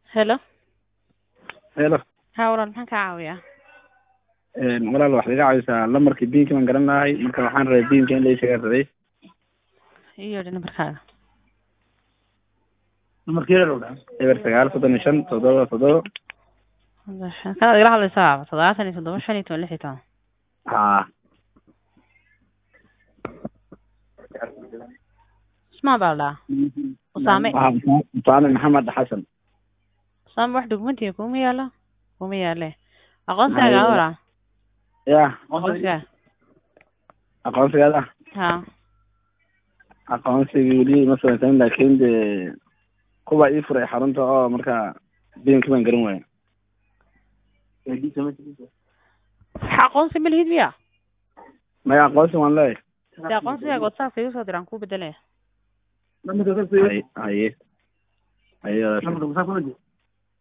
Hello. Hello. Haa walaal maxaan kaa caawiyaa? Een walaal waxaad iga caawisaa lambarkii biinka baan garan lahay marka waxaan rabay biinka in la ii sheega rabay Ii yeedhi nambarkaaga. lambarkeeda eber sagaal soddon iyo shan toddoba toddoba Kanaad igala hadlaysaa toddobaatan iyo toddoba shan iyo toban lix iyo toban. haa Usmaan baa la dhahaa. Usaame. Waxaa Usaame maxamed xasan Usaame wax dokumentiga kuma yaalo? Kuma yaale. Aqoonsigaaga aa walaal. ya Aqoonsigaaga. aqoonsigaada Haa. aqoonsigii weli ma samaysanin laakiin de kuwa ii furay xarunta oo marka biinka baan garan waaya Wax aqoonsi ma lihid miya? maya aqoonsi waan leeyahay Dee aqoonsigaaga WhatsApp igu soo diraan kuu bedelaya. haye haye haye